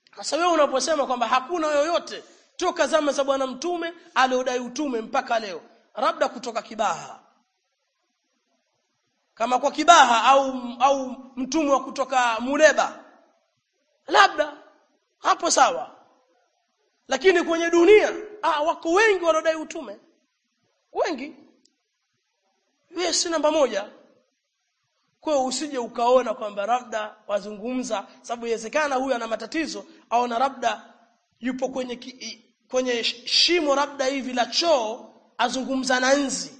sasa wewe unaposema kwamba hakuna yoyote toka zama za bwana mtume aliodai utume mpaka leo labda kutoka kibaha kama kwa kibaha au au mtume wa kutoka muleba labda hapo sawa lakini kwenye dunia ah, wako wengi wanaodai utume wengi wewe si namba moja kwa hiyo usije ukaona kwamba labda wazungumza sababu inawezekana huyu ana matatizo au na labda yupo kwenye ki, kwenye shimo labda hivi la choo azungumza na nzi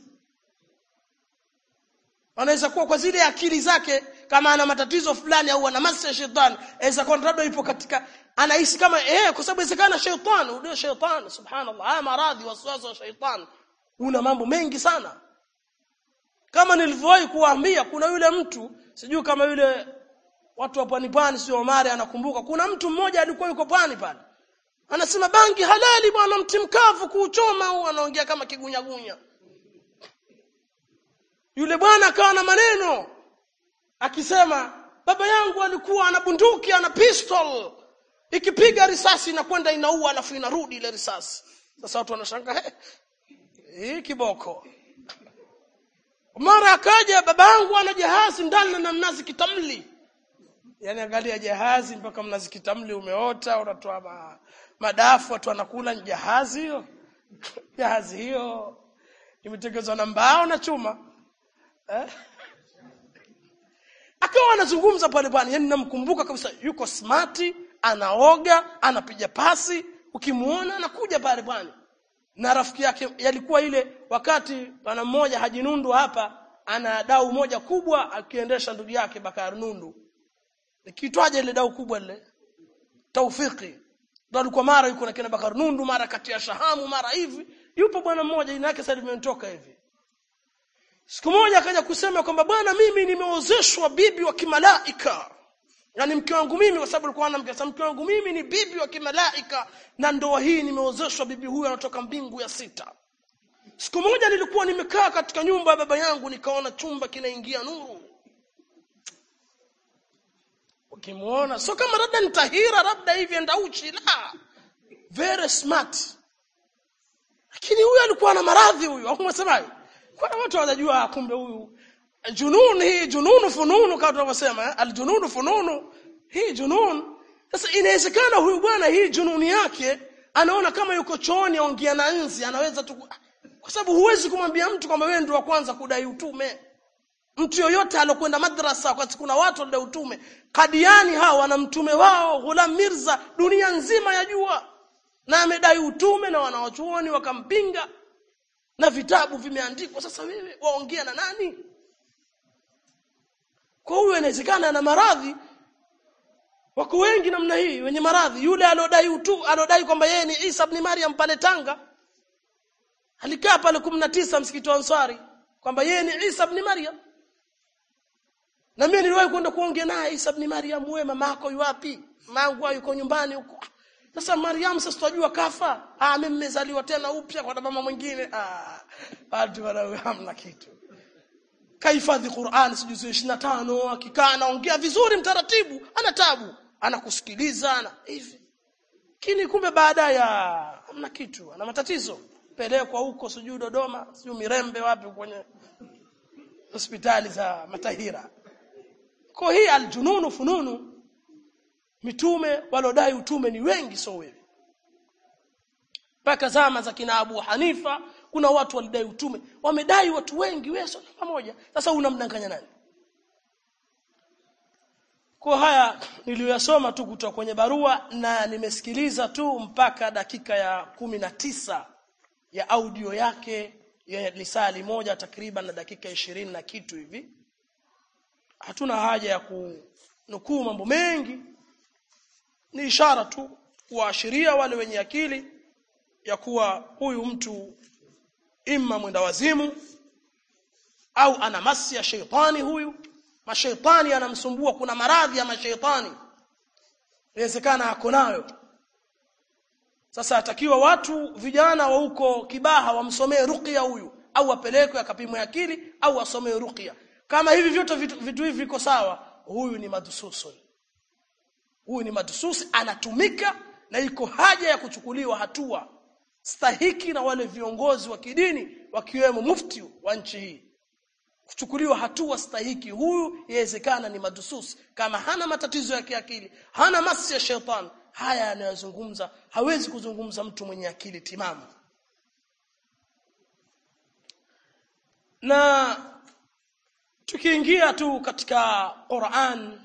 anaweza kuwa kwa zile akili zake kama ana matatizo fulani au ana masi ya shetani aweza kuwa labda yupo katika anahisi kama eh kwa sababu inawezekana shetani ndio shetani subhanallah haya maradhi waswasi wa shetani una mambo mengi sana kama nilivyowahi kuwaambia kuna yule mtu sijui kama yule watu wa pwani pwani sio Omari anakumbuka kuna mtu mmoja alikuwa yuko pwani pale anasema bangi halali bwana mti mkavu kuuchoma au anaongea kama kigunyagunya yule bwana akawa na maneno akisema baba yangu alikuwa ana bunduki ana pistol ikipiga risasi inakwenda inaua alafu inarudi ile risasi sasa watu wanashangaa hii kiboko mara akaja babangu ana jahazi ndani na mnazi kitamli yani angalia jahazi mpaka mnazi kitamli umeota unatoa ma, madafu watu wanakula ni jahazi hiyo jahazi hiyo imetengenezwa na mbao na chuma eh? akawa anazungumza pale pale yani namkumbuka kabisa yuko smart anaoga anapiga pasi ukimuona anakuja pale pale na rafiki yake yalikuwa ile wakati bwana mmoja Haji Nundu hapa ana dau moja kubwa akiendesha ndugu yake Bakar Nundu ikitwaje ile dau kubwa ile Taufiki ndio alikuwa mara yuko na kina Bakar Nundu mara kati ya Shahamu mara hivi yupo bwana mmoja jina lake sasa limetoka hivi siku moja akaja kusema kwamba bwana mimi nimeozeshwa bibi wa kimalaika yani mke wangu mimi kwa sababu alikuwa anamke mke wangu mimi ni bibi wa kimalaika na ndoa hii nimeozeshwa bibi huyu anatoka mbingu ya sita siku moja nilikuwa nimekaa katika nyumba ya baba yangu nikaona chumba kinaingia nuru ukimuona sio kama labda nitahira labda hivi enda uchi la very smart lakini huyu alikuwa na maradhi huyu au umesemaje kwa watu wanajua kumbe huyu junun hii jununu fununu kama tunavyosema aljununu fununu hii junun sasa inawezekana huyu bwana hii jununi yake anaona kama yuko chooni aongea na nzi anaweza tu kwa sababu huwezi kumwambia mtu kwamba wewe ndio wa kwanza kudai utume mtu yoyote alokwenda madrasa kwa kuna watu walidai utume kadiani hao wana mtume wao Ghulam Mirza dunia nzima yajua na amedai utume na wanawachuoni wakampinga na vitabu vimeandikwa sasa wewe waongea na nani kwa huyo inawezekana ana maradhi wako wengi namna hii wenye maradhi yule alodai utu alodai kwamba yeye ni Isa ibn Maryam pale Tanga alikaa pale 19 msikiti wa Ansari kwamba yeye ni Isa ibn Maryam na mimi niliwahi kwenda kuongea naye Isa ibn Maryam wewe mamako yuwapi mangu yuko nyumbani huko sasa Maryam sasa tunajua kafa ah mimi nimezaliwa tena upya kwa mama mwingine ah watu wala hamna kitu kahifadhi Qur'an sijuzi 25 akikaa anaongea vizuri mtaratibu ana tabu anakusikiliza ana hivi kini kumbe baada ya hamna kitu ana matatizo pelekwa huko sijui Dodoma sijui Mirembe wapi kwenye hospitali za Matahira kwa hii aljununu fununu mitume walodai utume ni wengi so wewe mpaka zama za kina Abu Hanifa kuna watu walidai utume wamedai watu wengi wewe sio pamoja sasa unamdanganya nani kwa haya niliyosoma tu kutoka kwenye barua na nimesikiliza tu mpaka dakika ya kumi na tisa ya audio yake ya lisali moja takriban na dakika ishirini na kitu hivi hatuna haja ya kunukuu mambo mengi ni ishara tu kuwaashiria wale wenye akili ya kuwa huyu mtu imma mwenda wazimu au ana masi ya sheitani huyu mashaitani anamsumbua kuna maradhi ya mashaitani inawezekana ako nayo sasa atakiwa watu vijana wa huko kibaha wamsomee ruqya huyu au apelekwe akapimwe akili au asomee ruqya kama hivi vyote vitu, vitu hivi viko sawa huyu ni madhususun huyu ni matususi anatumika na iko haja ya kuchukuliwa hatua stahiki na wale viongozi wa kidini wakiwemo mufti wa nchi hii kuchukuliwa hatua stahiki huyu yawezekana ni madususi kama hana matatizo ya kiakili hana masi ya shetani haya anayozungumza hawezi kuzungumza mtu mwenye akili timamu na tukiingia tu katika Qur'an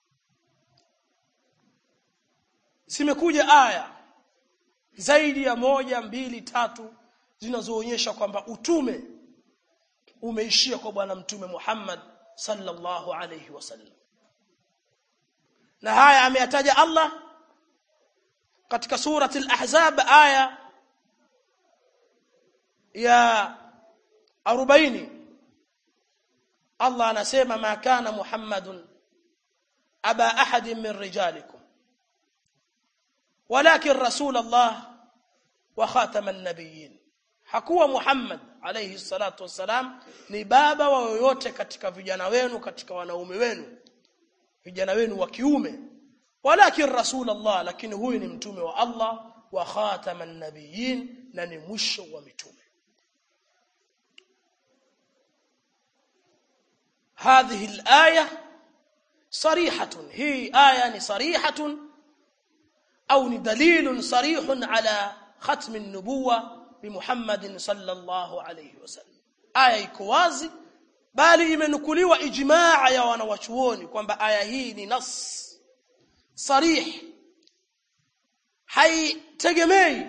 zimekuja aya zaidi ya moja mbili tatu zinazoonyesha kwamba utume umeishia kwa bwana mtume Muhammad sallallahu alayhi wasallam na haya ameyataja Allah katika surati al-ahzab aya ya 40 Allah anasema ma kana Muhammadun aba ahadin min rijalikum walakin rasul Allah wa khataman nabiyyin hakuwa Muhammad alayhi salatu wassalam ni baba wa yoyote katika vijana wenu katika wanaume wenu vijana wenu wa kiume walakin rasul Allah lakini huyu ni mtume wa Allah wa khataman nabiyyin na ni mwisho wa mitume هذه الآية صريحة هي آية صريحة أو دليل صريح على ختم النبوة بمحمد صلى الله عليه وسلم آية كوازي bali imenukuliwa ijmaa ya wanawachuoni kwamba aya hii ni nas sarih haitegemei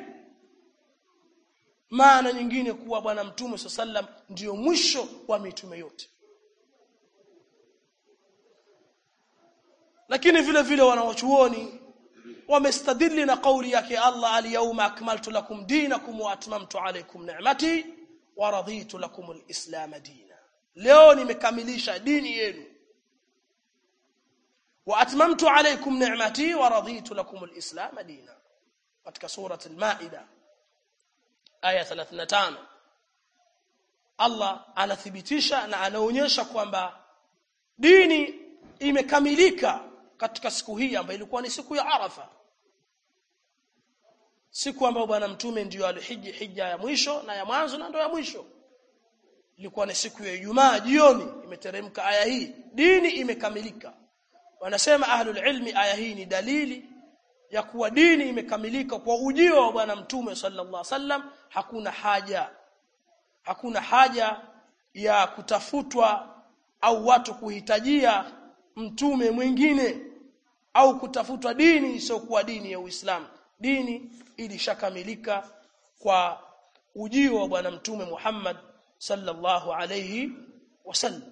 maana nyingine kuwa bwana mtume sallam ndiyo mwisho wa mitume yote lakini vile vile wanawachuoni wamestadili na kauli yake Allah al-yawma akmaltu lakum dinakum wa atmamtu alaykum ni'mati wa raditu lakum al-islam dina leo nimekamilisha dini yenu wa atmamtu alaykum ni'mati wa raditu lakum al-islam dina katika surati al-maida aya 35 Allah anathibitisha na anaonyesha kwamba dini imekamilika katika siku hii ambayo ilikuwa ni siku ya Arafa siku ambayo bwana mtume ndiyo alihiji hija ya mwisho na ya mwanzo na ndio ya mwisho ilikuwa ni siku ya Ijumaa jioni imeteremka aya hii dini imekamilika wanasema ahlul ilmi aya hii ni dalili ya kuwa dini imekamilika kwa ujio wa bwana mtume sallallahu alaihi wasallam hakuna haja hakuna haja ya kutafutwa au watu kuhitajia mtume mwingine au kutafutwa dini isiyokuwa dini ya Uislamu dini ilishakamilika kwa ujio wa bwana mtume Muhammad sallallahu alayhi wasallam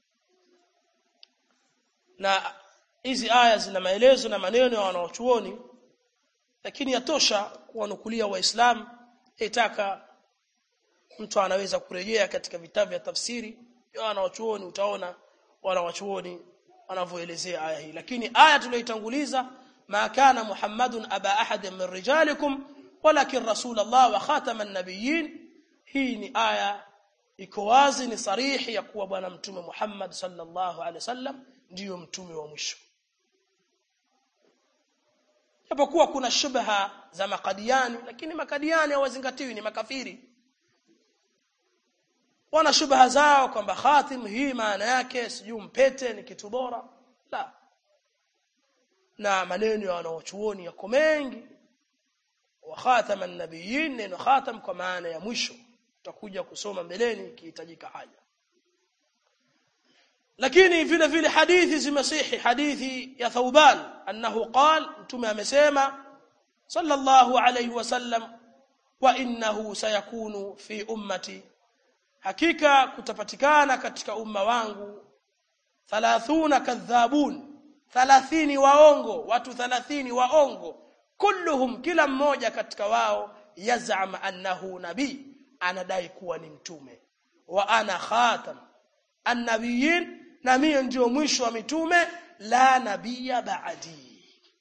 na hizi aya zina maelezo na maneno ya wanaochuoni lakini yatosha kuwanukulia waislamu itaka mtu anaweza kurejea katika vitabu vya tafsiri ya wanaochuoni utaona wanawachuoni wanavyoelezea aya hii lakini aya tuliyoitanguliza ma kana muhammadun aba ahadin min rijalikum walakin rasulullah wa khataman nabiyyin hii ni aya iko wazi ni sarihi ya kuwa bwana mtume Muhammad sallallahu alaihi wasallam ndiyo mtume wa mwisho japokuwa kuna shubha za makadiani lakini makadiani hawazingatiwi ni makafiri wana shubha zao kwamba khatim hii maana yake sijui mpete ni kitu bora la na maneno ya wanaochuoni yako mengi wa khataman nabiyyin neno khatam kwa maana ya mwisho tutakuja kusoma mbeleni ikihitajika haja lakini vile vile hadithi zimesihi hadithi ya Thauban annahu qal mtume amesema sallallahu alayhi wasallam wa innahu sayakunu fi ummati hakika kutapatikana katika umma wangu 30 kadhabun 30 waongo watu 30 waongo kulluhum kila mmoja katika wao yaz'am annahu nabii anadai kuwa ni mtume wa ana khatam annabiyin na mimi ndio mwisho wa mitume la nabiyya ba'di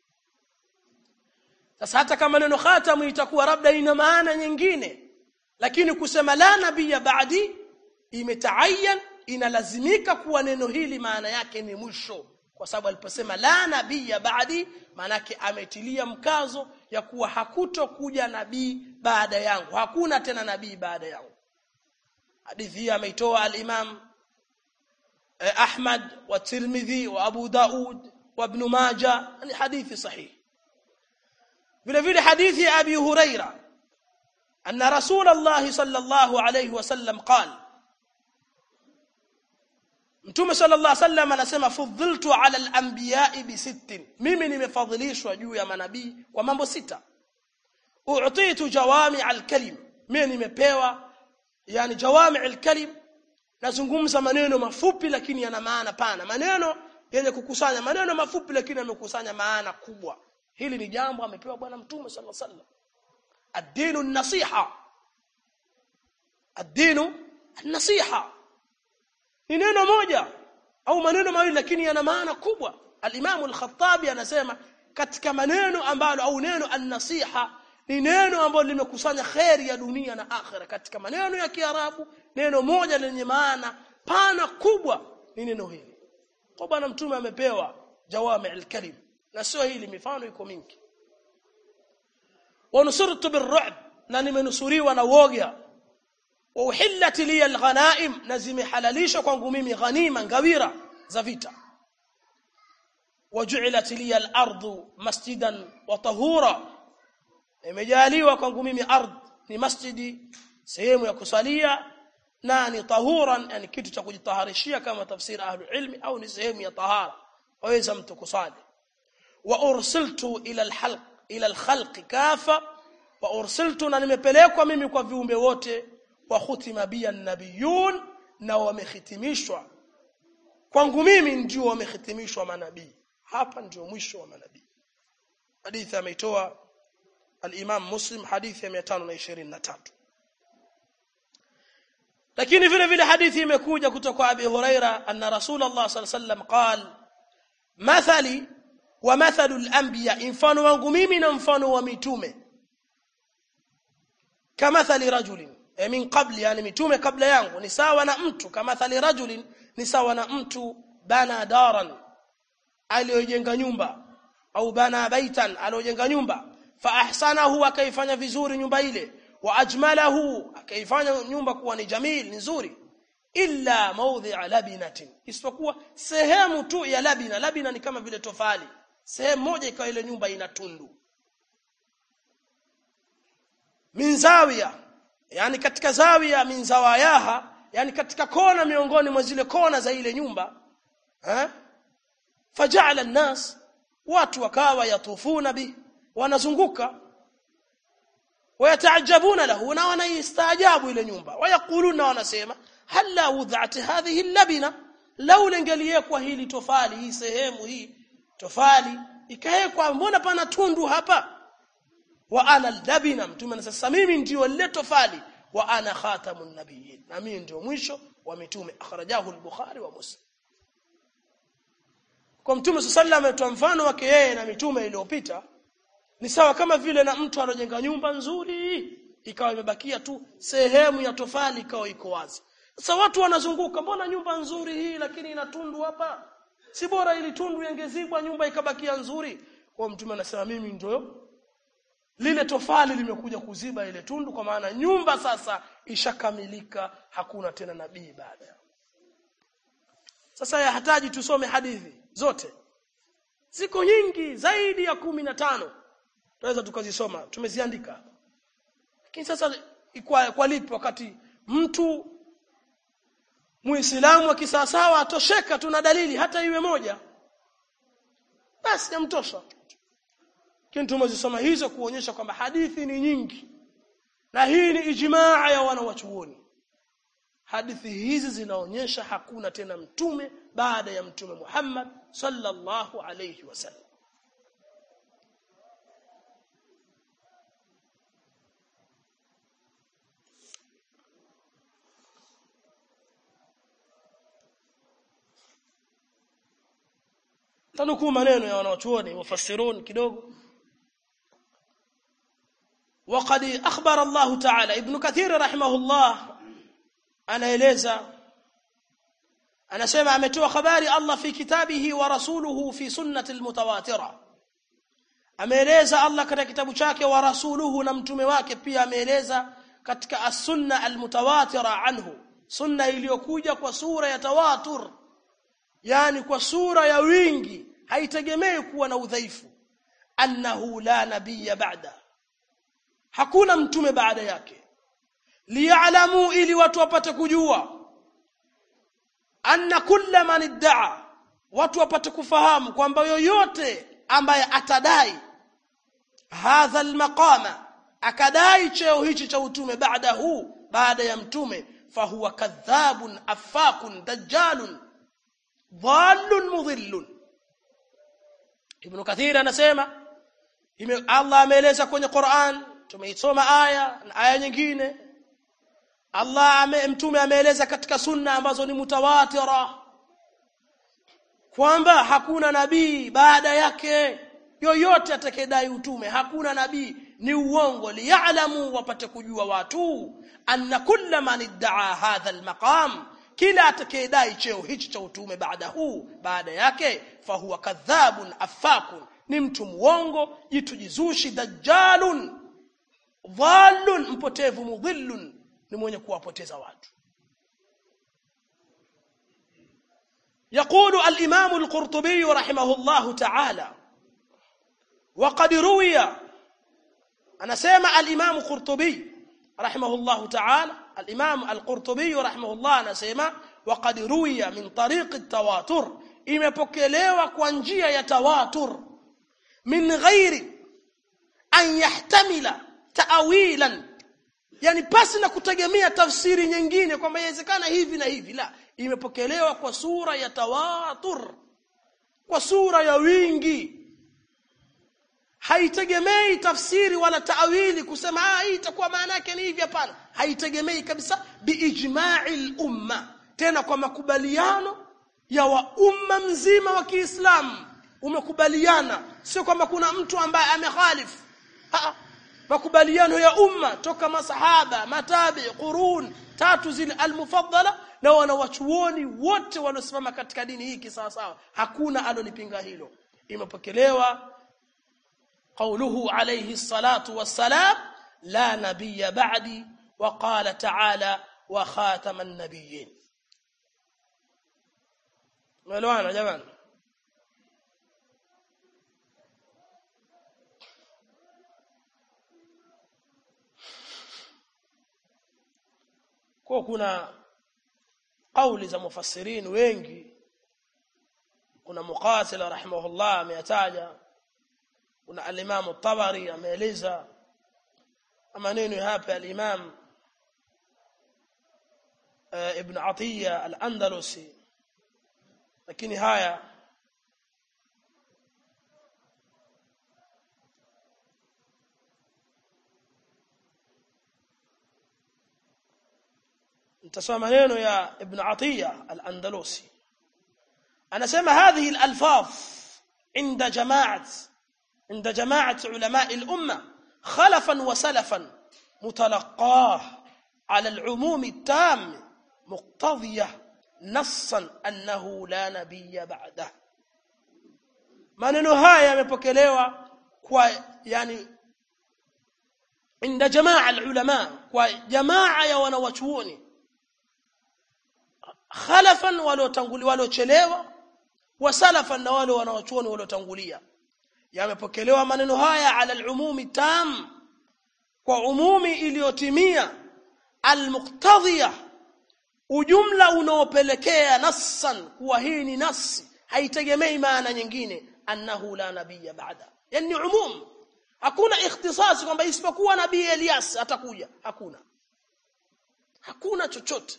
sasa hata kama neno khatam itakuwa labda ina maana nyingine lakini kusema la nabiyya ba'di imetaayan inalazimika kuwa neno hili maana yake ni mwisho kwa kwa sababu aliposema la nabiyya ba'di manake ametilia mkazo ya kuwa hakutokuja nabii baada yangu hakuna tena nabii baada yangu hadithi hii ameitoa al-Imam eh, Ahmad wa Tirmidhi wa Abu Daud wa Ibn Majah ni hadithi sahihi vile vile hadithi ya Abi Huraira anna Rasulullah sallallahu alayhi wasallam qala Mtume sallallahu alaihi wasallam anasema fudhiltu ala al-anbiya'i bi sittin mimi nimefadhilishwa juu ya manabii kwa mambo sita u'titu jawami al-kalim mimi nimepewa yani jawami al-kalim nazungumza maneno mafupi lakini yana maana pana maneno yenye kukusanya maneno mafupi lakini yamekusanya maana kubwa hili ni jambo amepewa bwana mtume sallallahu alaihi wasallam ad-dinu an-nasiha ad-dinu an-nasiha ni neno moja au maneno mawili lakini yana maana kubwa al-Imam al-Khattabi anasema katika maneno ambalo au neno an-nasiha ni neno ambalo limekusanya khairi ya dunia na akhira katika maneno ya Kiarabu neno moja lenye maana pana kubwa ni neno hili kwa bwana mtume amepewa jawami al-kalim na sio hili mifano iko mingi wa nusurtu birru'b na nimenusuriwa na woga wa uhillat li alghanaim na zimehalalishwa kwangu mimi ghanima ngawira za vita waju'ilat li al-ardu masjidan wa tahura imejaliwa kwangu mimi ardh ni masjidi sehemu ya kusalia na ni tahuran yani kitu cha kujitaharishia kama tafsiri ahlul ilmi au ni sehemu ya tahara waweza mtu kusali wa ursiltu ila al-halq ila al-khalq kafa wa ursiltu na nimepelekwa mimi kwa viumbe wote wa khutima biya nabiyun na wamehitimishwa kwangu mimi ndio wamehitimishwa manabii hapa ndio mwisho wa manabii hadithi ameitoa al-Imam Muslim hadithi ya 523 lakini vile vile hadithi imekuja kutoka kwa Abi Huraira anna Rasulullah sallallahu alaihi wasallam qal mathali wa mathalu al-anbiya mfano wangu mimi na mfano wa mitume kamathali rajulin e min qabli yani mitume kabla yangu ni sawa na mtu kama thali rajulin ni sawa na mtu bana daran aliyojenga nyumba au bana baitan aliyojenga nyumba fa ahsanahu akaifanya vizuri nyumba ile wa ajmalahu akaifanya nyumba kuwa ni jamil ni nzuri illa mawdhi'a labinatin isipokuwa sehemu tu ya labina labina ni kama vile tofali sehemu moja ikawa ile nyumba ina tundu min zawiya yani katika zawia min zawayaha yani katika kona miongoni mwa zile kona za ile nyumba eh faja'ala an-nas watu wakawa yatufuna bi wanazunguka wayataajabuna lahu na wanaistaajabu ile nyumba wayakuluna wanasema halla wudha'at hadhihi al-labina law lingeliyekwa hili tofali hii sehemu hii tofali ikawekwa mbona pana tundu hapa wa ana labina mtume sasa mimi ndio lile tofali wa ana khatamun nabiyyin na mimi ndio mwisho wa mitume akhrajahu al-bukhari wa muslim kwa mtume sallallahu ametoa mfano wake yeye na mitume iliyopita ni sawa kama vile na mtu anajenga nyumba nzuri ikawa imebakia tu sehemu ya tofali ikawa iko wazi sasa watu wanazunguka mbona nyumba nzuri hii lakini ina tundu hapa si bora ili tundu yangezibwa nyumba ikabakia nzuri kwa mtume anasema mimi ndio lile tofali limekuja kuziba ile tundu kwa maana nyumba sasa ishakamilika hakuna tena nabii baada sasa yahitaji tusome hadithi zote ziko nyingi zaidi ya kumi na tano tunaweza tukazisoma tumeziandika lakini sasa kwa, kwa lipi wakati mtu muislamu wa kisawasawa atosheka tuna dalili hata iwe moja basi yamtosha lakini tumezisoma hizo kuonyesha kwamba hadithi ni nyingi na hii ni ijmaa ya wanawachuoni hadithi hizi zinaonyesha hakuna tena mtume baada ya mtume Muhammad sallallahu alayhi wasallam tanukuu maneno ya wanawachuoni mufassirun kidogo وقد أخبر الله تعالى ابن كثير رحمه الله anaeleza anasema ametoa habari Allah fi kitabihi wa rasuluhu fi sunnati almutawatira ameeleza Allah katika kitabu chake wa rasuluhu na mtume wake pia ameeleza katika as-sunna almutawatira anhu sunna iliyokuja kwa sura ya tawatur yani kwa sura ya wingi haitegemei kuwa na udhaifu annahu la nabiyya ba'da hakuna mtume baada yake liya'lamu ili watu wapate kujua anna kulla man idda'a watu wapate kufahamu kwamba yoyote ambaye atadai hadha almaqama akadai cheo hichi cha utume baada huu baada ya mtume fahuwa kadhabun afakun dajjalun dhallun mudhillun ibn kathir anasema Allah ameeleza kwenye Qur'an tumeisoma aya na aya nyingine Allah ame, mtume ameeleza katika sunna ambazo ni mutawatira kwamba hakuna nabii baada yake yoyote atakayedai utume hakuna nabii ni uongo liya'lamu wapate kujua watu anna kulla man idda'a hadha almaqam kila atakayedai cheo hichi cha utume baada huu baada yake fahuwa kadhabun afakun ni mtu muongo jitu jizushi dajjalun dhallun mpotevu mudhillun ni mwenye kuwapoteza watu يقول الإمام القرطبي رحمه الله تعالى وقد روي أنا سمع الإمام القرطبي رحمه الله تعالى الإمام القرطبي رحمه الله أنا سمع وقد روي من طريق التواتر imepokelewa kwa njia ya tawatur min ghairi an yahtamila ta'wilan yani pasi na kutegemea tafsiri nyingine kwamba inawezekana hivi na hivi la imepokelewa kwa sura ya tawatur kwa sura ya wingi haitegemei tafsiri wala taawili kusema ah hii itakuwa maana yake ni hivi hapana haitegemei kabisa biijma'i umma tena kwa makubaliano ya wa umma mzima wa Kiislamu umekubaliana sio kwamba kuna mtu ambaye amekhalifu makubaliano ya umma toka masahaba matabi qurun tatu zile almufaddala na wanawachuoni wote waliosimama katika dini hii kisawasawa hakuna alolipinga hilo imepokelewa قوله عليه الصلاة والسلام لا نبي بعدي وقال تعالى وخاتم النبيين ملوانا جمال kwa kuna kauli za mufassirin wengi kuna muqatil rahimahullah ameyataja kuna al-Imam tabari ameeleza maneno hapa al-Imam Ibn Atiya al-Andalusi lakini haya nitasoma maneno ya Ibn Atiya al-Andalusi anasema hadhihi al-alfaz inda jama'at عند جماعة علماء الأمة خلفا وسلفا متلقاه على العموم التام مقتضية نصا أنه لا نبي بعده maneno haya yamepokelewa kwa yani inda jamaa alulama kwa jamaa ya wanawachuoni khalafan waliotangulia waliochelewa wa salafan na wale wanawachuoni waliotangulia yamepokelewa maneno haya ala al-umumi tam kwa umumi iliyotimia al-muqtadhiya ujumla unaopelekea nassan kuwa hii ni nasi haitegemei maana nyingine annahu la nabiyya ba'da yani umum hakuna ikhtisasi kwamba isipokuwa nabii Elias atakuja hakuna hakuna chochote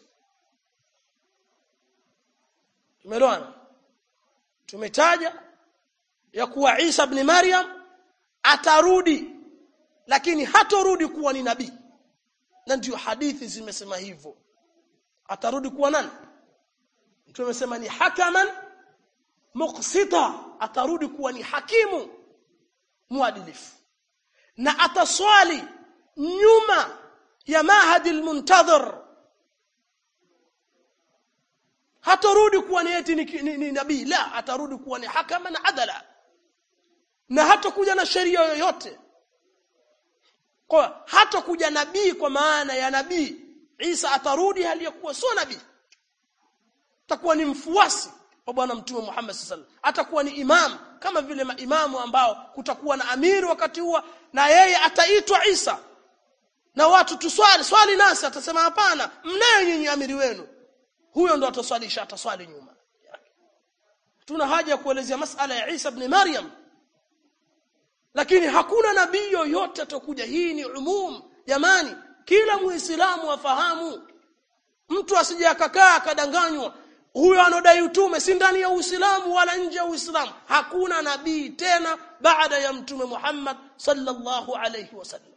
tumeelewana tumetaja ya kuwa Isa ibn Maryam atarudi lakini hatorudi kuwa ni nabii na ndio hadithi zimesema hivyo atarudi kuwa nani mtume amesema ni hakaman muqsita atarudi kuwa ni hakimu muadilifu na ataswali nyuma ya mahadi almuntadhir hatarudi kuwa ni eti ni, ni, ni nabii la atarudi kuwa ni hakama na adala na hatakuja na sheria yoyote kwa hatakuja nabii kwa maana ya nabii Isa atarudi hali ya kuwa sio nabii atakuwa ni mfuasi wa bwana mtume Muhammad sallallahu alaihi wasallam atakuwa ni imam kama vile maimamu ambao kutakuwa na amiri wakati huo na yeye ataitwa Isa na watu tuswali swali nasi atasema hapana mnayo nyinyi amiri wenu huyo ndo ataswalisha ataswali nyuma tuna haja ya kuelezea masala ya Isa ibn Maryam lakini hakuna nabii yoyote atakuja hii ni umum jamani kila muislamu afahamu mtu asije akakaa akadanganywa huyo anodai utume si ndani ya Uislamu wala nje ya Uislamu hakuna nabii tena baada ya mtume Muhammad sallallahu alayhi wasallam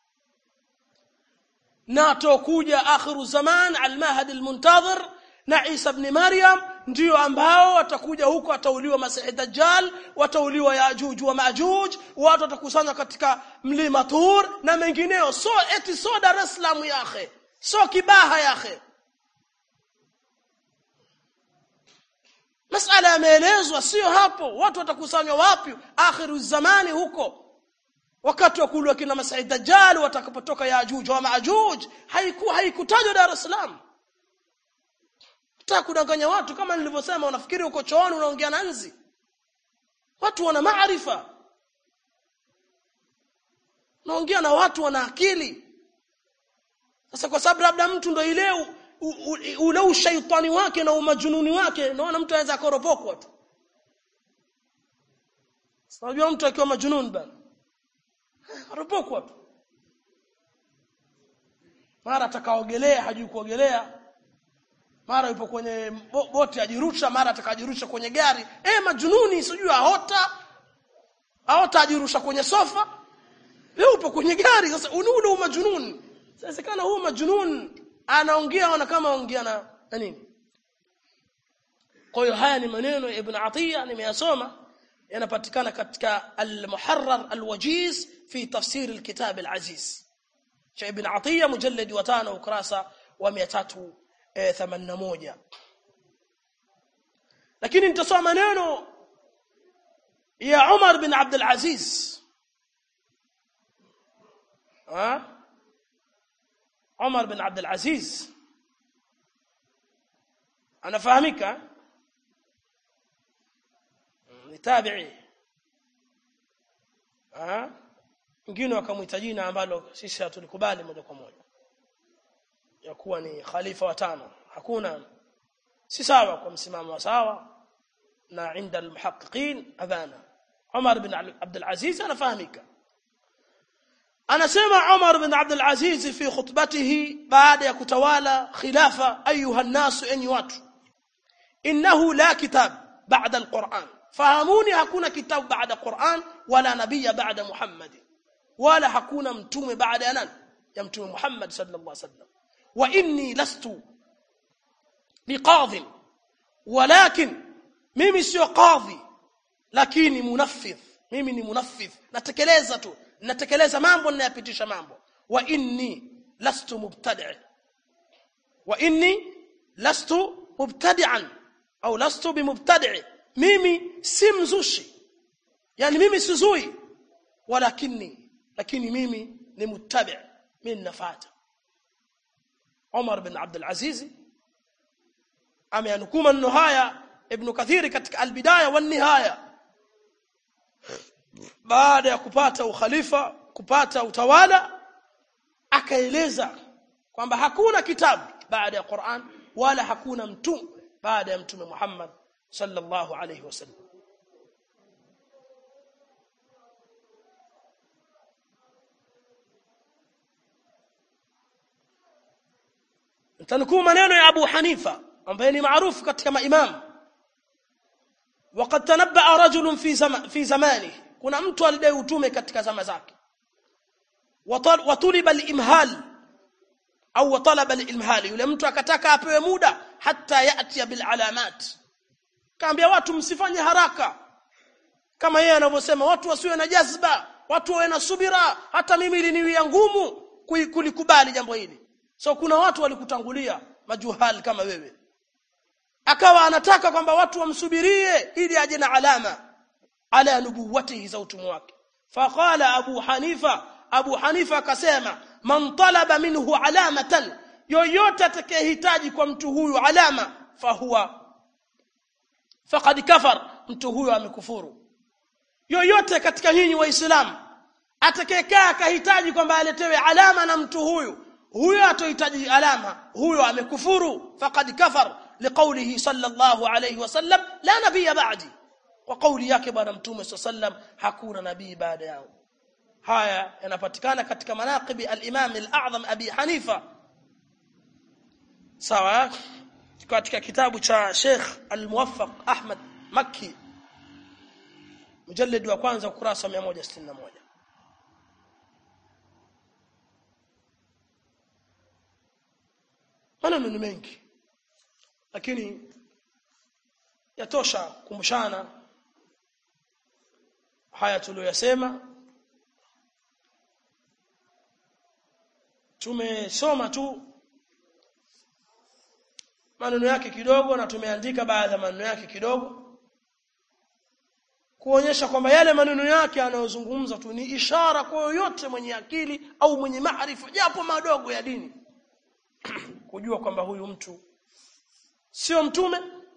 na atokuja akhiru zaman al-mahdi al-muntazir na Isa ibn Maryam ndio ambao watakuja huko atauliwa Masih Dajjal watauliwa Yajuj wa Majuj watu watakusanywa katika mlima Tur na mengineo so eti so Dar es Salaam yakhe so Kibaha yakhe Masala yameelezwa sio hapo watu watakusanywa wapi akhiru zamani huko wakati wa kulwa kina Masih Dajjal watakapotoka Yajuj wa Majuj haikuwa haikutajwa Dar es Salaam Nataka kudanganya watu kama nilivyosema unafikiri uko chooni unaongea na nzi. Watu wana maarifa. Naongea na watu wana akili. Sasa kwa sababu labda mtu ndo ile ule ushaitani wake na umajununi wake naona mtu anaweza koropokwa tu. Unajua mtu akiwa majununi bana. Aropokwa tu. Mara atakaogelea hajui kuogelea mara yupo kwenye boti ajirusha mara atakajirusha kwenye gari eh majununi sijui aota aota ajirusha kwenye sofa leo upo kwenye gari sasa ununo majununi sasa kana huo majunun anaongea ona kama ongea na na nini kwa hiyo haya ni maneno ya ibn Atiya nimeyasoma yanapatikana katika al-Muharrar al-Wajiz fi tafsir al-kitab al-Aziz cha ibn Atiya mujallad wa 5 ukurasa wa 300 81 lakini nitasoma maneno ya Umar bin Abdul Aziz ha Umar bin Abdul Aziz anafahamika ni tabi'i ha wengine wakamuita jina ambalo sisi hatulikubali moja kwa moja ya kuwa ni khalifa wa tano hakuna si sawa kwa msimamo wa sawa na inda almuhaqqiqin adhana Umar bin Abdul Aziz anafahamika anasema Umar bin Abdul Aziz fi khutbatihi baada ya kutawala khilafa ayuha an-nas enyi watu innahu la kitab ba'da al-Qur'an fahamuni hakuna kitabu baada Qur'an wala nabiyya baada Muhammad wala hakuna mtume baada ya nani ya mtume Muhammad sallallahu alaihi wasallam واني لست بقاض ولكن mimi sio qadhi lakini munaffidh mimi ni munaffidh natekeleza tu natekeleza mambo ninayapitisha mambo wa inni lastu mubtadi' wa inni lastu mubtadi'an au lastu bimubtadi' mimi si mzushi yani mimi sizui walakini lakini mimi ni muttabi' mimi nafuata Umar bin Abdul Aziz ameanukuu maneno haya Ibn Kathiri katika Al-Bidaya wa Nihaya baada ya kupata ukhalifa kupata utawala akaeleza kwamba hakuna kitabu baada ya Qur'an wala hakuna mtume baada ya mtume Muhammad sallallahu alayhi wasallam tanukuu maneno ya Abu Hanifa ambaye ni maarufu katika maimamu وقد تنبأ رجل في زم في زمانه kuna mtu alidai utume katika zama zake watuliba al-imhal au watalaba al-imhal yule mtu akataka apewe muda hata yati bil alamat kaambia watu msifanye haraka kama yeye anavyosema watu wasiwe na jazba watu wawe na subira hata mimi iliniwia ngumu kulikubali jambo hili so kuna watu walikutangulia majuhal kama wewe akawa anataka kwamba watu wamsubirie ili aje na alama ala nubuwatihi za utume wake faqala abu hanifa abu hanifa akasema man talaba minhu alamatan yoyote atakayehitaji kwa mtu huyu alama fahuwa faqad kafar mtu huyu amekufuru yoyote katika nyinyi waislamu atakayekaa akahitaji kwamba aletewe alama na mtu huyu huyo atohitaji alama huyo amekufuru faqad kafar liqaulihi sallallahu alayhi wasallam la nabiyya ba'di kwa kauli yake bwana mtume sallam hakuna nabii baada yao haya yanapatikana katika manaqibi al-imam al-a'zam abi hanifa sawa katika kitabu cha Sheikh al-Muwaffaq Ahmad Makki mujallid wa kwanza ukurasa 161 maneno ni mengi lakini yatosha kumshana haya tuliyosema tumesoma tu maneno yake kidogo na tumeandika baadhi ya maneno yake kidogo kuonyesha kwamba yale maneno yake anayozungumza tu ni ishara kwa yoyote mwenye akili au mwenye maarifa japo madogo ya dini kujua kwamba huyu mtu sio mtume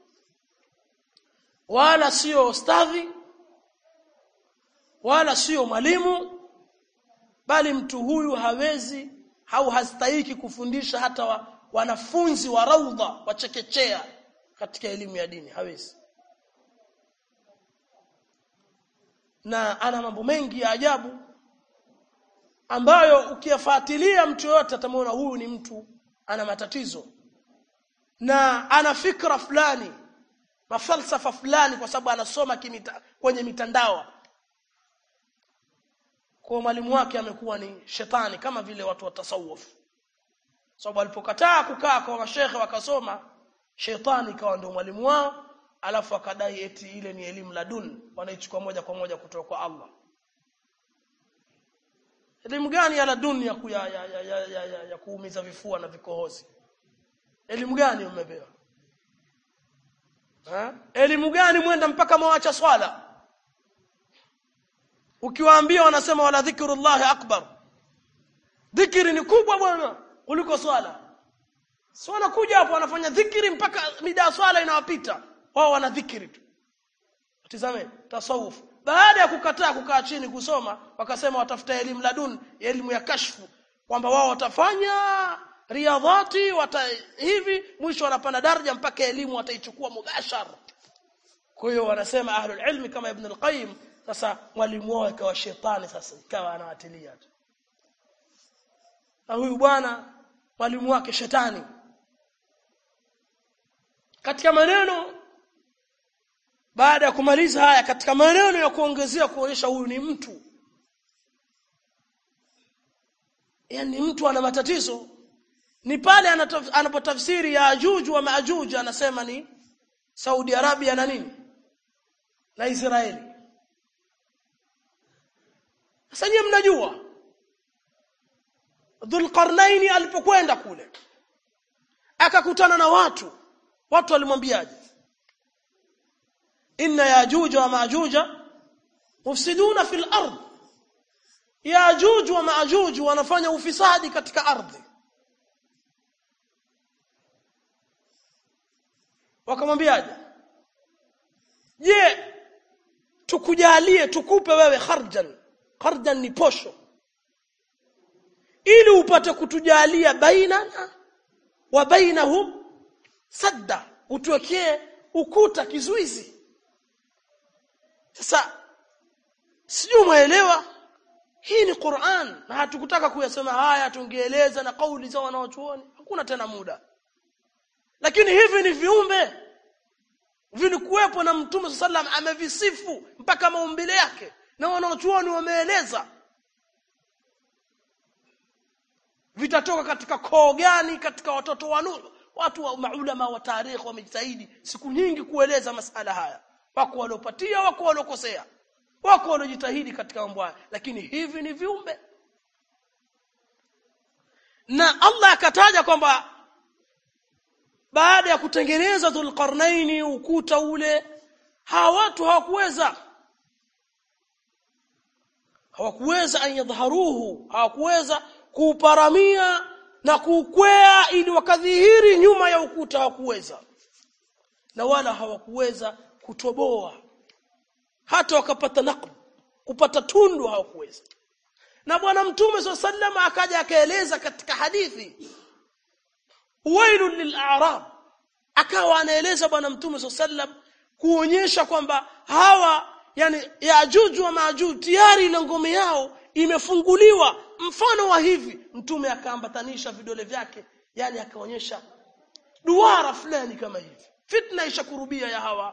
wala sio ustadhi wala sio mwalimu bali mtu huyu hawezi au hastahiki kufundisha hata wa, wanafunzi wa raudha wachekechea katika elimu ya dini hawezi na ana mambo mengi ya ajabu ambayo ukiyafuatilia mtu yote atamwona huyu ni mtu ana matatizo na ana fikra fulani mafalsafa fulani kwa sababu anasoma kimita, kwenye mitandao kwa mwalimu wake amekuwa ni shetani kama vile watu wa tasawuf sababu alipokataa kukaa kwa mashehe wakasoma shetani ikawa ndio mwalimu wao alafu akadai eti ile ni elimu ladun wanaichukua moja kwa moja kutoka kwa Allah elimu gani ya ladun ya, ku, ya, ya, ya, ya, ya, ya, ya kuumiza vifua na vikohozi elimu gani umepewa ha? elimu gani mwenda mpaka mwacha swala ukiwaambia wanasema wala dhikrullahi akbar dhikri ni kubwa bwana kuliko swala si wanakuja hapo wanafanya dhikri mpaka mida ya swala inawapita wao wana dhikri tu tazame tasawuf baada ya kukataa kukaa chini kusoma wakasema watafuta elimu ladun elimu ya kashfu kwamba wao watafanya riadhati wata hivi mwisho wanapanda daraja mpaka elimu wataichukua mubashara kwa hiyo wanasema ahlul ilmi kama ibn al-qayyim sasa mwalimu wao ikawa shetani sasa ikawa anawatilia tu na huyu bwana mwalimu wake shetani katika maneno baada ya kumaliza haya katika maneno ya kuongezea kuonyesha huyu ni mtu yani mtu ana matatizo ni pale anapotafsiri ya ajuju wa maajuj anasema ni Saudi Arabia na nini na Israeli sasa nyinyi mnajua Dhulqarnaini alipokwenda kule akakutana na watu watu walimwambiaje inna yajuja wa majuja mufsiduna fil ard yajuj wa majuj wanafanya ufisadi katika ardhi wakamwambiaje je tukujalie tukupe wewe kharjan kharjan ni posho ili upate kutujalia bainana wa bainahum sadda utuwekee ukuta kizuizi sasa sijui umeelewa hii ni Qur'an na hatukutaka kuyasema haya tungeeleza na kauli za wanaochuoni hakuna tena muda lakini hivi ni viumbe vilikuwepo na mtume sallam amevisifu mpaka maumbile yake na wanaochuoni wameeleza vitatoka katika koo gani katika watoto wa Nuh watu wa maulama wa tarikh wamejitahidi siku nyingi kueleza masala haya wako waliopatia wako waliokosea wako waliojitahidi katika mambo haya lakini hivi ni viumbe na Allah akataja kwamba baada ya kutengeneza dhulqarnaini ukuta ule hawa watu hawakuweza hawakuweza an yadhharuhu hawakuweza kuuparamia na kuukwea ili wakadhihiri nyuma ya ukuta hawakuweza na wala hawakuweza kutoboa hata wakapata naqb kupata tundu hawakuweza na bwana mtume swalla sallam akaja akaeleza katika hadithi wailun lil'arab akawa anaeleza bwana mtume swalla sallam kuonyesha kwamba hawa yani yajuju wa majuju tayari ile ngome yao imefunguliwa mfano wa hivi mtume akaambatanisha vidole vyake yani akaonyesha duara fulani kama hivi fitna ishakurubia ya hawa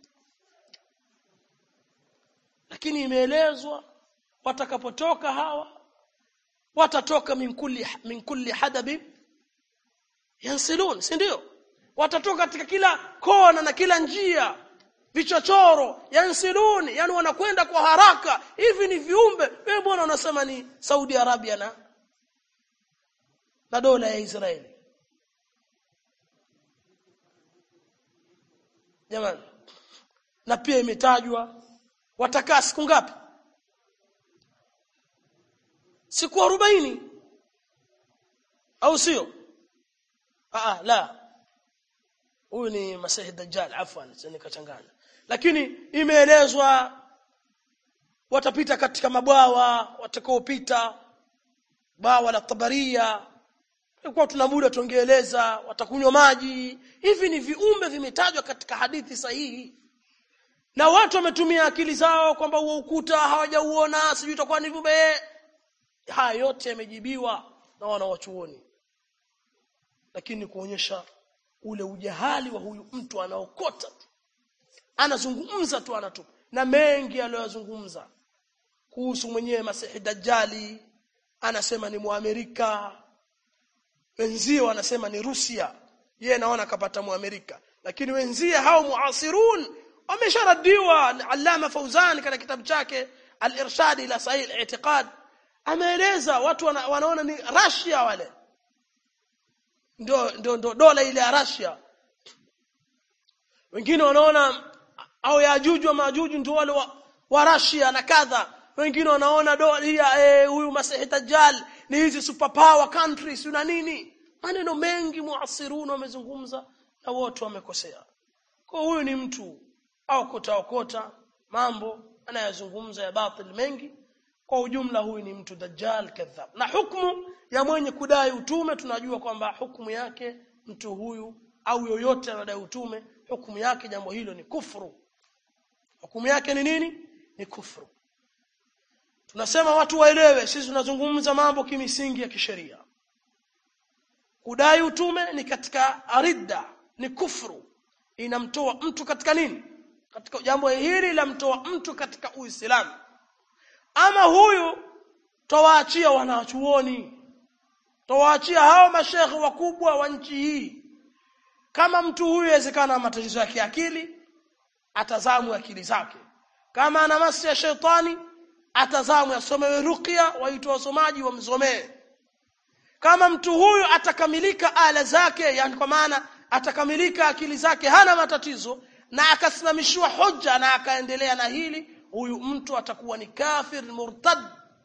lakini imeelezwa watakapotoka hawa watatoka min kulli min kulli hadabi yansilun si ndio watatoka katika kila kona na kila njia vichochoro yansilun yani wanakwenda kwa haraka hivi ni viumbe wewe bwana unasema ni Saudi Arabia na na dola ya Israeli jamani na pia imetajwa watakaa siku ngapi siku arobaini au sio ah la huyu ni masihi dajjal afwan nikachanganya lakini imeelezwa watapita katika mabwawa watakaopita bwawa la tabaria kwa tuna muda tungeeleza watakunywa maji hivi ni viumbe vimetajwa katika hadithi sahihi na watu wametumia akili zao kwamba huo ukuta hawajauona sijui itakuwa ni viumbe haya yote yamejibiwa na wanawachuoni lakini kuonyesha ule ujahali wa huyu mtu anaokota tu anazungumza tu anatupa na mengi aliyozungumza kuhusu mwenyewe Masihi Dajjali anasema ni Muamerika wenzie wanasema ni Rusia yeye naona kapata Muamerika lakini wenzie hao muasirun wamesharadiwa Allama Fauzan katika kitabu chake Al-Irshad ila Sahih al-I'tiqad ameeleza watu wana, wanaona ni Russia wale ndio ndio ndio dola ile ya Russia wengine wanaona au yajuju wa majuju ndio wale wa, wa Russia na kadha wengine wanaona dola hii eh, huyu Masihi Dajjal ni hizi superpower countries na nini maneno mengi muasirun wamezungumza na wote wamekosea kwa huyu ni mtu au kota okota mambo anayazungumza ya batil mengi kwa ujumla huyu ni mtu dajjal kadhab na hukumu ya mwenye kudai utume tunajua kwamba hukumu yake mtu huyu au yoyote anadai utume hukumu yake jambo hilo ni kufuru hukumu yake ni nini ni kufuru tunasema watu waelewe sisi tunazungumza mambo kimisingi ya kisheria kudai utume ni katika ridda ni kufuru inamtoa mtu katika nini katika jambo hili lamtoa mtu katika uislamu ama huyu tawaachia wanachuoni tawaachia hao mashekhe wakubwa wa nchi hii kama mtu huyu inawezekana matatizo ya kiakili atazamu akili zake kama ana masi ya shetani atazamu asomewe ruqya waitwa wasomaji wamsomee kama mtu huyu atakamilika ala zake yani kwa maana atakamilika akili zake hana matatizo na akasimamishiwa hoja na akaendelea na hili huyu mtu atakuwa ni kafir murtad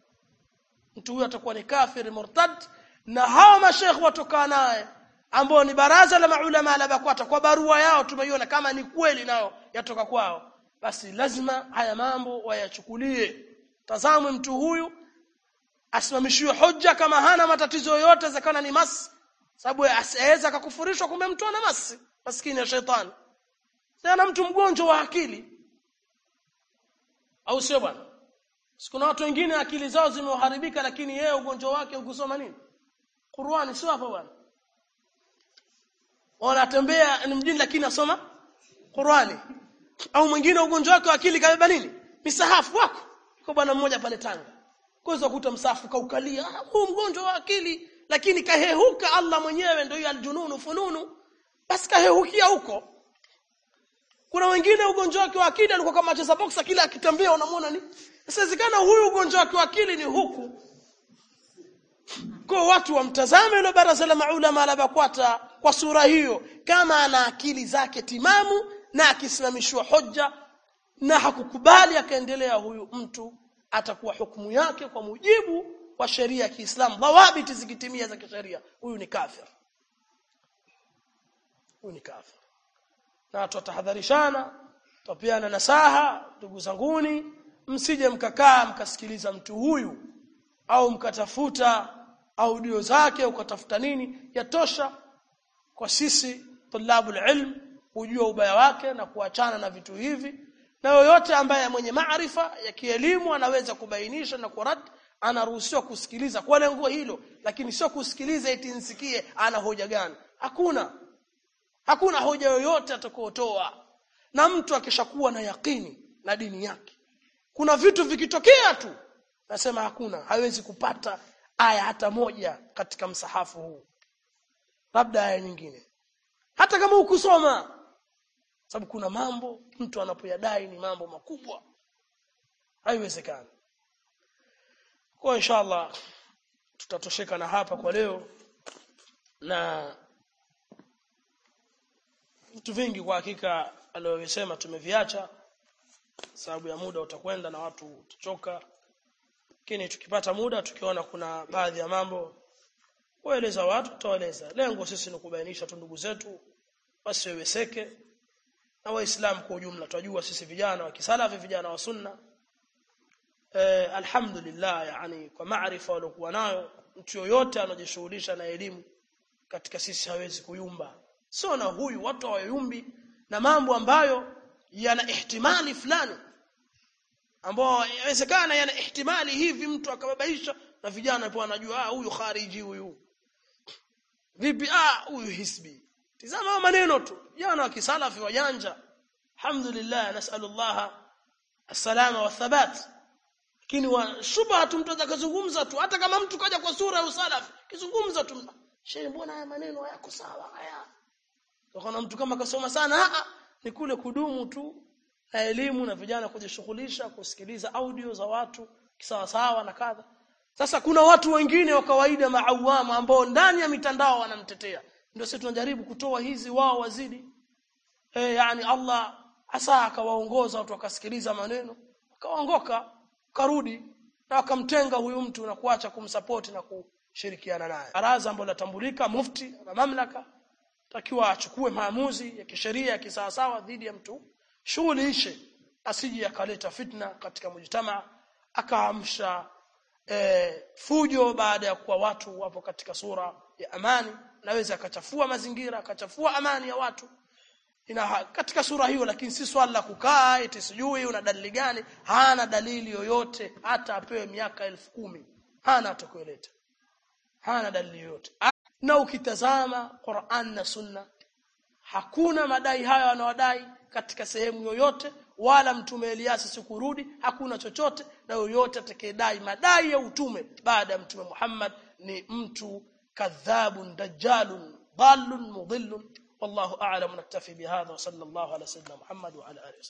mtu huyu atakuwa ni kafir murtad na hao mashekhe watokaa naye ambao ni baraza la maulama la BAKWATA kwa barua yao tumeiona kama ni kweli nao yatoka kwao basi lazima haya mambo wayachukulie tazamwe mtu huyu asimamishiwe hoja kama hana matatizo yoyote zakana ni mas sababu asiweza akakufurishwa kumbe mtu ana masi maskini ya shetani sana mtu mgonjwa wa akili au sio bwana kuna watu wengine akili zao zimeharibika lakini yeye ugonjwa wake ukusoma nini Qur'ani sio hapo bwana wanatembea ni mjini lakini asoma Qur'ani au mwingine ugonjwa wake wa akili kabeba nini misahafu wako kwa bwana mmoja pale Tanga kuweza kukuta msahafu kaukalia huu mgonjwa wa akili lakini kahehuka Allah mwenyewe ndio hiyo aljununu fununu basi kahehukia huko kuna wengine ugonjwa wake wa akili alikuwa kama cheza boxa kila akitembea unamwona ni inawezekana huyu ugonjwa wake wa akili ni huku kwa watu wamtazame yule baraza la maulama la BAKWATA kwa sura hiyo kama ana akili zake timamu na akisimamishwa hoja na hakukubali akaendelea huyu mtu atakuwa hukumu yake kwa mujibu wa sheria ya Kiislamu dhawabiti zikitimia za kisheria huyu ni kafir huyu ni kafir na tutahadharishana tupiana nasaha ndugu zanguni msije mkakaa mkasikiliza mtu huyu au mkatafuta audio zake ukatafuta nini yatosha kwa sisi tulabul ilm kujua ubaya wake na kuachana na vitu hivi na yoyote ambaye mwenye maarifa ya kielimu anaweza kubainisha na kurad anaruhusiwa kusikiliza kwa lengo hilo lakini sio kusikiliza eti nsikie ana hoja gani hakuna hakuna hoja yoyote atakayotoa na mtu akishakuwa na yakini na dini yake kuna vitu vikitokea tu nasema hakuna hawezi kupata aya hata moja katika msahafu huu labda aya nyingine hata kama ukusoma sababu kuna mambo mtu anapoyadai ni mambo makubwa haiwezekani kwa inshallah tutatosheka na hapa kwa leo na vitu vingi kwa hakika aliyosema tumeviacha sababu ya muda utakwenda na watu utachoka lakini tukipata muda tukiona kuna baadhi ya mambo kueleza watu tutaeleza lengo sisi ni kubainisha tu ndugu zetu wasiweweseke na waislamu kwa ujumla tunajua sisi vijana wa kisalafi vijana wa sunna eh, alhamdulillah yani kwa maarifa waliokuwa nayo mtu yoyote anajishughulisha na elimu katika sisi hawezi kuyumba sio na huyu watu hawayumbi na mambo ambayo yana ihtimali fulani ambao inawezekana yana ihtimali hivi mtu akababaisha na vijana pia wanajua ah huyu khariji huyu vipi ah huyu hisbi tizama maneno tu jana wa kisalafi wajanja alhamdulillah nasallallahu السلامه والثبات lakini wa shubha tu mtu atakazungumza tu hata kama mtu kaja kwa sura ya usalafi kizungumza tu shehe mbona haya maneno hayako sawa haya kuna mtu kama kasoma sana a ni kule kudumu tu na elimu na vijana kujishughulisha kusikiliza audio za watu kisawa sawa na kadha sasa kuna watu wengine wa kawaida maawama ambao ndani ya mitandao wanamtetea ndio sisi tunajaribu kutoa hizi wao wazidi eh yani Allah asa akawaongoza watu wakasikiliza maneno wakaongoka karudi na wakamtenga huyu mtu na kuacha kumsupport na kushirikiana naye baraza ambalo latambulika mufti na mamlaka takiwa achukue maamuzi ya kisheria ya kisawasawa dhidi ya mtu shughuli ishe asije akaleta fitna katika mujtama akaamsha e, fujo baada ya kuwa watu wapo katika sura ya amani naweza akachafua mazingira akachafua amani ya watu ina katika sura hiyo lakini si swala la kukaa eti sijui una dalili gani hana dalili yoyote hata apewe miaka elfu kumi hana atakueleta hana dalili yoyote na ukitazama Qur'an na Sunna hakuna madai hayo anawadai katika sehemu yoyote wala mtume Elias sikurudi hakuna chochote na yoyote atakayedai madai ya utume baada ya mtume Muhammad ni mtu kadhabun dajjalun dallun mudhillun والله اعلم نكتفي بهذا وصلى الله على سيدنا محمد وعلى اله